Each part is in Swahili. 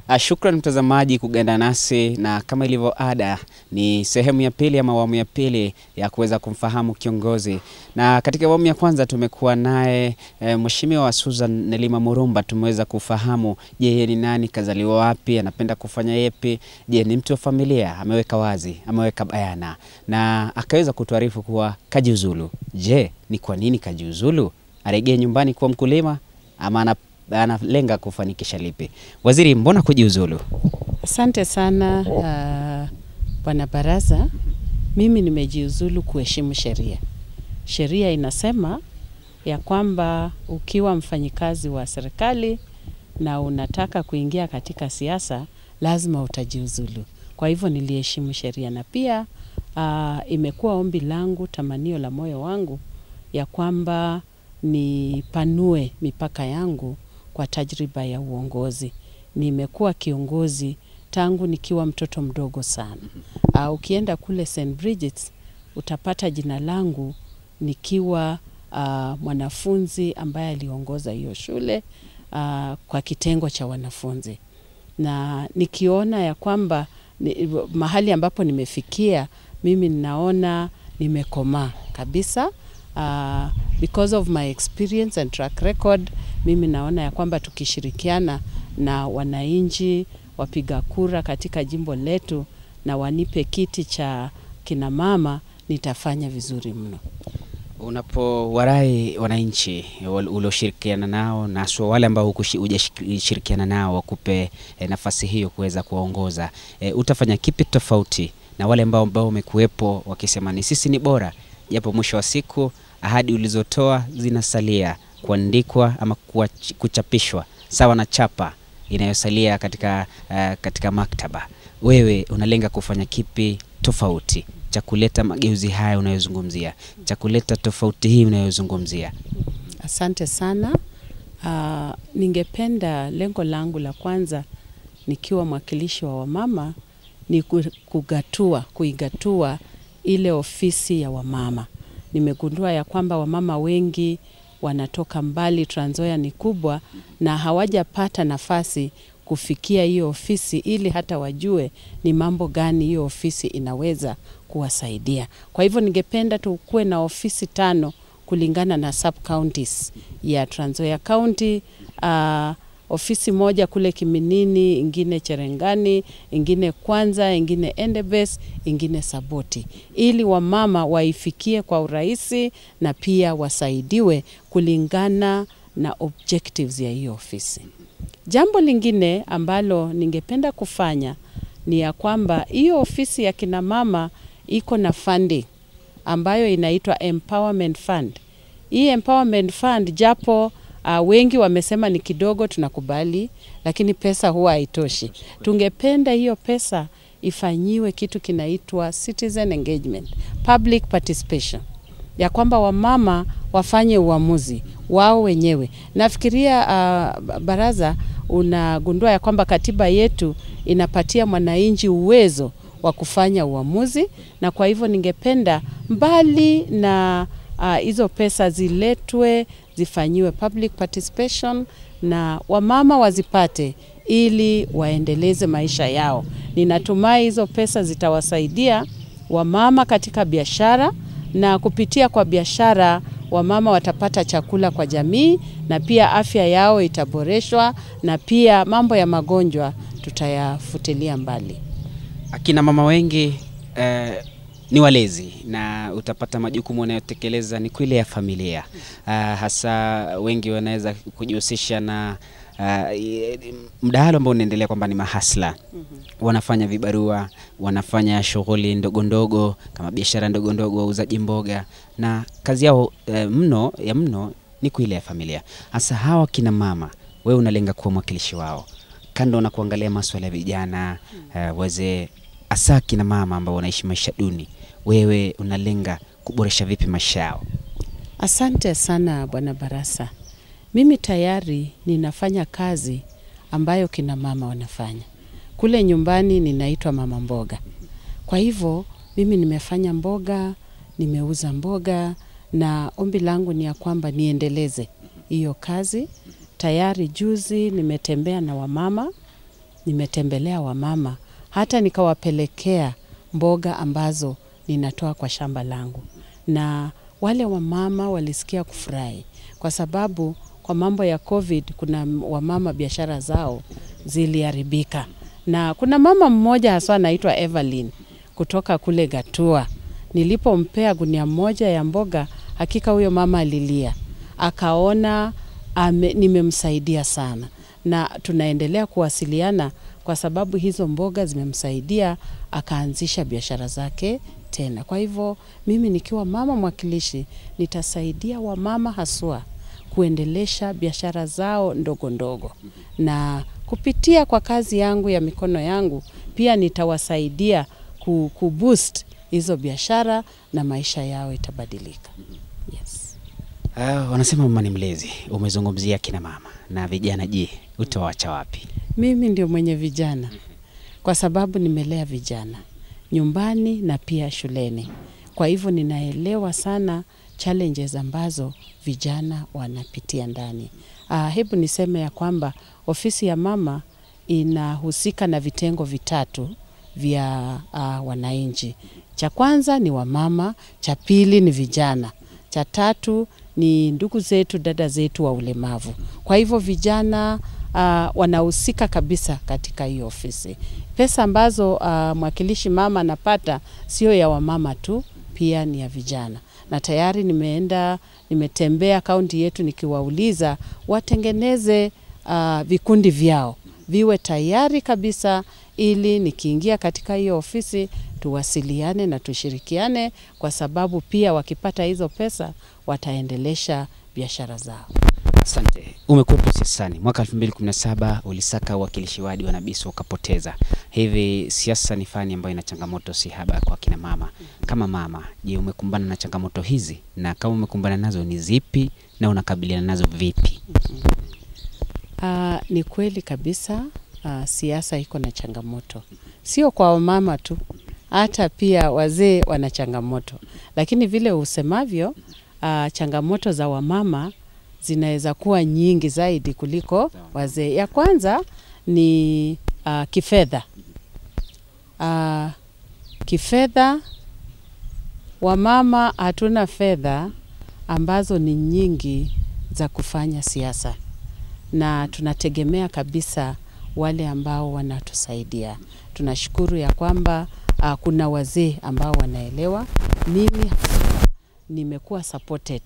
Ah, Shukran mtazamaji kuganda nasi, na kama ilivyo ada, ni sehemu ya pili ama awamu ya pili ya kuweza kumfahamu kiongozi, na katika awamu ya kwanza tumekuwa naye e, Mheshimiwa Susan Nelima Murumba. Tumeweza kufahamu, je, yeye ni nani, kazaliwa wapi, anapenda kufanya yepi, je, ni mtu wa familia, ameweka wazi, ameweka bayana, na akaweza kutuarifu kuwa kajiuzulu. Je, ni kwa nini kajiuzulu? Arejee nyumbani kuwa mkulima ama ana analenga kufanikisha lipi? Waziri, mbona kujiuzulu? Asante sana uh, bwana baraza. Mimi nimejiuzulu kuheshimu sheria. Sheria inasema ya kwamba ukiwa mfanyikazi wa serikali na unataka kuingia katika siasa lazima utajiuzulu. Kwa hivyo niliheshimu sheria, na pia uh, imekuwa ombi langu, tamanio la moyo wangu ya kwamba nipanue mipaka yangu kwa tajriba ya uongozi. Nimekuwa kiongozi tangu nikiwa mtoto mdogo sana. Uh, ukienda kule St Bridget's utapata jina langu nikiwa uh, mwanafunzi ambaye aliongoza hiyo shule uh, kwa kitengo cha wanafunzi, na nikiona ya kwamba ni, mahali ambapo nimefikia mimi ninaona nimekomaa kabisa uh, because of my experience and track record, mimi naona ya kwamba tukishirikiana na wananchi wapiga kura katika jimbo letu na wanipe kiti cha kina mama nitafanya vizuri mno. Unapowarai wananchi wal- ulioshirikiana nao na haswa wale ambao hukushi- hujashirikiana nao wakupe eh, nafasi hiyo kuweza kuwaongoza eh, utafanya kipi tofauti na wale ambao ambao wamekuwepo wakisema ni sisi ni bora, japo mwisho wa siku ahadi ulizotoa zinasalia kuandikwa ama kuach- kuchapishwa sawa na chapa inayosalia katika, eh, katika maktaba. Wewe unalenga kufanya kipi tofauti cha kuleta mageuzi haya unayozungumzia, cha kuleta tofauti hii unayozungumzia? Asante sana. Uh, ningependa lengo langu la kwanza nikiwa mwakilishi wa wamama ni ku- kugatua, kuigatua ile ofisi ya wamama. Nimegundua ya kwamba wamama wengi wanatoka mbali, Trans Nzoia ni kubwa na hawajapata nafasi kufikia hiyo ofisi ili hata wajue ni mambo gani hiyo ofisi inaweza kuwasaidia. Kwa hivyo ningependa tukuwe na ofisi tano kulingana na sub counties ya Trans Nzoia County. Uh, ofisi moja kule Kiminini, ingine Cherengani, ingine Kwanza, ingine Endebess, ingine Saboti, ili wamama waifikie kwa urahisi na pia wasaidiwe kulingana na objectives ya hiyo ofisi. Jambo lingine ambalo ningependa kufanya ni ya kwamba hiyo ofisi ya kina mama iko na funding ambayo inaitwa Empowerment Fund. Hii Empowerment Fund japo uh, wengi wamesema ni kidogo, tunakubali, lakini pesa huwa haitoshi. Tungependa hiyo pesa ifanyiwe kitu kinaitwa citizen engagement, public participation, ya kwamba wamama wafanye uamuzi wao wenyewe. Nafikiria uh, baraza, unagundua ya kwamba katiba yetu inapatia mwananchi uwezo wa kufanya uamuzi, na kwa hivyo ningependa mbali na uh, hizo pesa ziletwe zifanyiwe public participation na wamama wazipate ili waendeleze maisha yao. Ninatumai hizo pesa zitawasaidia wamama katika biashara na kupitia kwa biashara wamama watapata chakula kwa jamii na pia afya yao itaboreshwa na pia mambo ya magonjwa tutayafutilia mbali. Akina mama wengi eh, ni walezi na utapata majukumu wanayotekeleza ni kwile ya familia. Ah, hasa wengi wanaweza kujihusisha na ah, i- mdahalo ambao unaendelea kwamba ni mahasla wanafanya vibarua, wanafanya shughuli ndogo ndogo kama biashara ndogo ndogo, wauzaji mboga, na kazi yao eh, mno ya mno ni kuile ya familia. Hasa hawa kina mama, wewe unalenga kuwa mwakilishi wao, kando na kuangalia maswala ya vijana eh, wazee, hasa kina mama ambao wanaishi maisha duni, wewe unalenga kuboresha vipi maisha yao? Asante sana Bwana Barasa. Mimi tayari ninafanya kazi ambayo kina mama wanafanya. Kule nyumbani ninaitwa mama mboga. Kwa hivyo mimi nimefanya mboga, nimeuza mboga na ombi langu ni ya kwamba niendeleze hiyo kazi. Tayari juzi nimetembea na wamama nimetembelea wamama hata nikawapelekea mboga ambazo ninatoa kwa shamba langu, na wale wamama walisikia kufurahi kwa sababu kwa mambo ya COVID kuna wamama biashara zao ziliharibika, na kuna mama mmoja haswa anaitwa Evelyn kutoka kule Gatua. Nilipompea gunia moja ya mboga, hakika huyo mama alilia, akaona ame, nimemsaidia sana, na tunaendelea kuwasiliana kwa sababu hizo mboga zimemsaidia akaanzisha biashara zake tena. Kwa hivyo mimi nikiwa mama mwakilishi nitasaidia wamama haswa kuendelesha biashara zao ndogo ndogo, na kupitia kwa kazi yangu ya mikono yangu pia nitawasaidia ku, ku boost hizo biashara na maisha yao itabadilika. Yes. Uh, wanasema mama ni mlezi. Umezungumzia kina mama na vijana, je, utawacha wapi? Mimi ndio mwenye vijana kwa sababu nimelea vijana nyumbani na pia shuleni. Kwa hivyo ninaelewa sana challenges ambazo vijana wanapitia ndani. Uh, hebu niseme ya kwamba ofisi ya mama inahusika na vitengo vitatu vya uh, wananchi. Cha kwanza ni wamama, cha pili ni vijana, cha tatu ni ndugu zetu, dada zetu wa ulemavu. Kwa hivyo vijana uh, wanahusika kabisa katika hiyo ofisi. Pesa ambazo uh, mwakilishi mama anapata sio ya wamama tu, pia ni ya vijana, na tayari nimeenda nimetembea kaunti yetu nikiwauliza watengeneze uh, vikundi vyao viwe tayari kabisa, ili nikiingia katika hiyo ofisi tuwasiliane na tushirikiane, kwa sababu pia wakipata hizo pesa wataendelesha biashara zao. Asante. Umekuwepo siasani mwaka 2017 ulisaka uwakilishi wadi wa Nabiso ukapoteza. Hivi siasa ni fani ambayo ina changamoto si haba kwa kina mama. Kama mama, je, umekumbana na changamoto hizi, na kama umekumbana nazo ni zipi na unakabiliana nazo vipi? Uh, ni kweli kabisa uh, siasa iko na changamoto, sio kwa wamama tu, hata pia wazee wana changamoto, lakini vile usemavyo, uh, changamoto za wamama zinaweza kuwa nyingi zaidi kuliko wazee. Ya kwanza ni uh, kifedha. Uh, kifedha, wamama hatuna fedha ambazo ni nyingi za kufanya siasa, na tunategemea kabisa wale ambao wanatusaidia. Tunashukuru ya kwamba uh, kuna wazee ambao wanaelewa. Mimi nimekuwa supported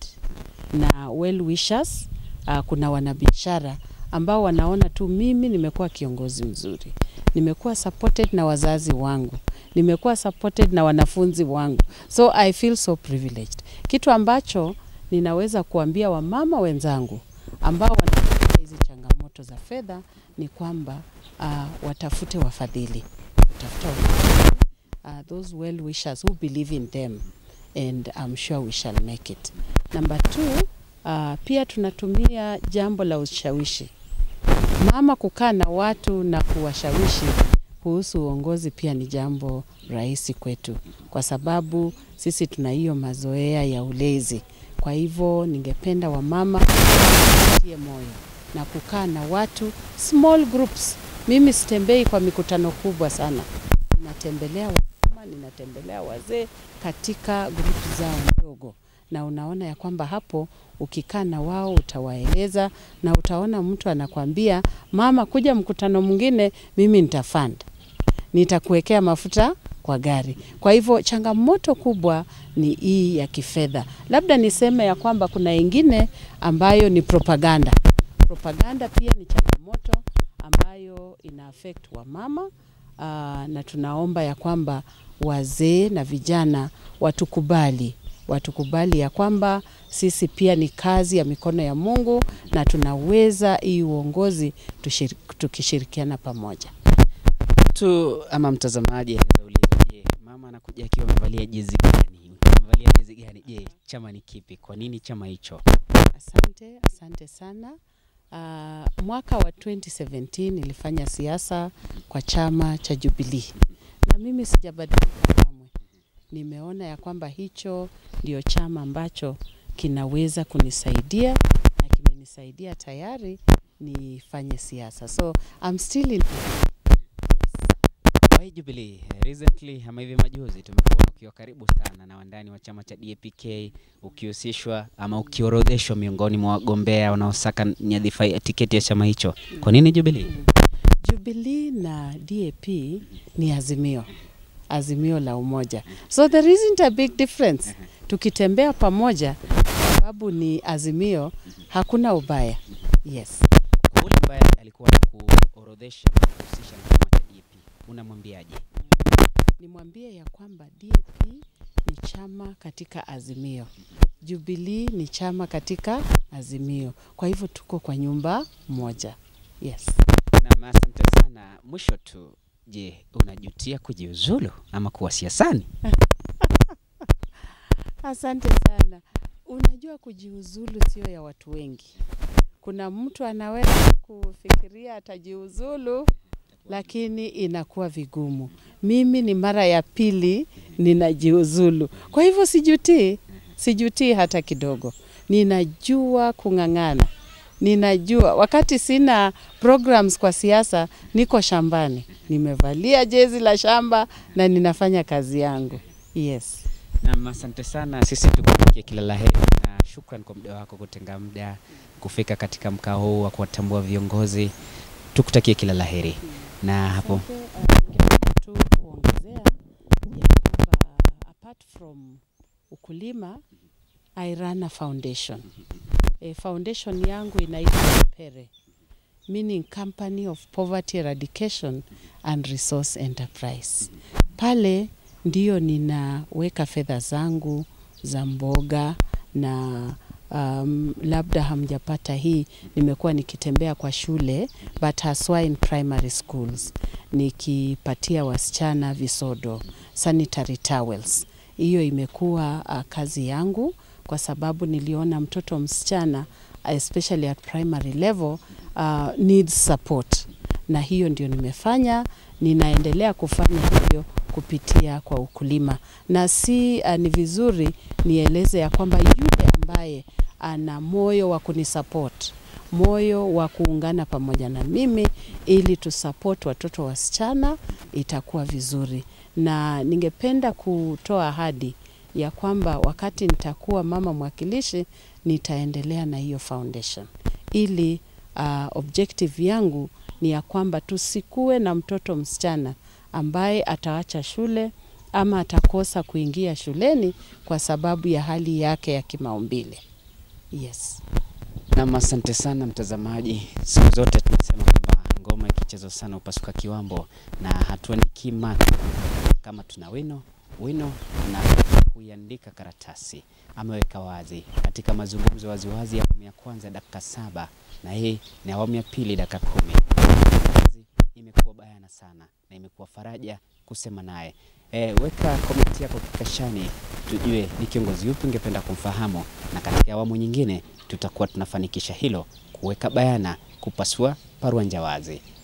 na well wishers. Uh, kuna wanabiashara ambao wanaona tu mimi nimekuwa kiongozi mzuri, nimekuwa supported na wazazi wangu, nimekuwa supported na wanafunzi wangu, so I feel so privileged. Kitu ambacho ninaweza kuambia wamama wenzangu ambao wanapitia hizi changamoto za fedha ni kwamba uh, watafute wafadhili, tafuta wafadhili, uh, those well wishers who believe in them and I'm sure we shall make it. Number two, uh, pia tunatumia jambo la ushawishi. Mama kukaa na watu na kuwashawishi kuhusu uongozi pia ni jambo rahisi kwetu, kwa sababu sisi tuna hiyo mazoea ya ulezi. Kwa hivyo ningependa wamama watie moyo na kukaa na watu small groups. Mimi sitembei kwa mikutano kubwa sana, ninatembelea wamama, ninatembelea wazee katika grupu zao ndogo, na unaona ya kwamba hapo ukikaa na wao utawaeleza, na utaona mtu anakwambia mama, kuja mkutano mwingine, mimi nitafund, nitakuwekea mafuta kwa gari. Kwa hivyo changamoto kubwa ni hii ya kifedha. Labda niseme ya kwamba kuna ingine ambayo ni propaganda. Propaganda pia ni changamoto ambayo ina affect wamama uh, na tunaomba ya kwamba wazee na vijana watukubali watukubali ya kwamba sisi pia ni kazi ya mikono ya Mungu na tunaweza hii uongozi tushir, tukishirikiana pamoja. Mtu ama mtazamaji anaweza uliza, je, mama anakuja akiwa amevalia jezi gani? Amevalia jezi gani? Je, chama ni kipi? Kwa nini chama hicho? Asante, asante sana. Uh, mwaka wa 2017 nilifanya siasa kwa chama cha Jubilee na mimi sijabadilika kamwe. Nimeona ya kwamba hicho ndio chama ambacho kinaweza kunisaidia na kimenisaidia tayari nifanye siasa, so I'm still in Why Jubilee? Recently ama hivi majuzi tumekuona ukiwa karibu sana na wandani wa chama cha DAP-K ukihusishwa ama ukiorodheshwa miongoni mwa wagombea wanaosaka nyadhifa ya tiketi ya chama hicho. Kwa nini Jubilee? Jubilee na DAP ni azimio, azimio la umoja, so there isn't a big difference. Tukitembea pamoja, sababu ni azimio, hakuna ubaya. Yes. Kwa ule ambaye alikuwa na kuorodhesha na kuhusisha na chama cha DAP, unamwambiaje? Nimwambie ya kwamba DAP ni chama katika azimio, Jubilee ni chama katika azimio, kwa hivyo tuko kwa nyumba moja. Yes. Naam, asante sana. Mwisho tu, je, unajutia kujiuzulu ama kuwa siasani? Asante sana. Unajua, kujiuzulu sio ya watu wengi. Kuna mtu anaweza kufikiria atajiuzulu, lakini inakuwa vigumu. Mimi ni mara ya pili ninajiuzulu, kwa hivyo sijutii, sijutii hata kidogo. Ninajua kung'ang'ana, ninajua wakati sina programs kwa siasa, niko shambani, nimevalia jezi la shamba na ninafanya kazi yangu. Yes. Naam, asante sana. Sisi tukutakia kila la heri na shukran kwa muda wako kutenga muda kufika katika mkao huu wa kuwatambua viongozi. Tukutakie kila la heri na hapo Asante, uh, ningependa tu kuongezea ya kwamba apart from ukulima I run a foundation. E, foundation yangu inaitwa PERE meaning Company of Poverty Eradication and Resource Enterprise. Pale ndio ninaweka fedha zangu za mboga na um, labda hamjapata hii, nimekuwa nikitembea kwa shule but haswa in primary schools nikipatia wasichana visodo, sanitary towels. Hiyo imekuwa uh, kazi yangu kwa sababu niliona mtoto msichana especially at primary level uh, needs support, na hiyo ndio nimefanya. Ninaendelea kufanya hivyo kupitia kwa ukulima, na si uh, ni vizuri nieleze ya kwamba yule ambaye ana moyo wa kunisupport moyo wa kuungana pamoja na mimi ili tusupport watoto wasichana, itakuwa vizuri, na ningependa kutoa ahadi ya kwamba wakati nitakuwa mama mwakilishi nitaendelea na hiyo foundation ili uh, objective yangu ni ya kwamba tusikuwe na mtoto msichana ambaye ataacha shule ama atakosa kuingia shuleni kwa sababu ya hali yake ya kimaumbile. Yes. Naam, asante sana mtazamaji. Siku zote tunasema kwamba ngoma ikichezwa sana upasuka kiwambo, na hatuandiki mata kama tuna wino wino na kuiandika karatasi. Ameweka wazi katika mazungumzo waziwazi ya awamu ya kwanza dakika saba na hii ni awamu ya pili dakika kumi. Kazi imekuwa bayana sana na imekuwa faraja kusema naye. E, weka komenti yako kikashani tujue ni kiongozi yupi ungependa kumfahamu, na katika awamu nyingine tutakuwa tunafanikisha hilo, kuweka bayana, kupasua paruanja wazi.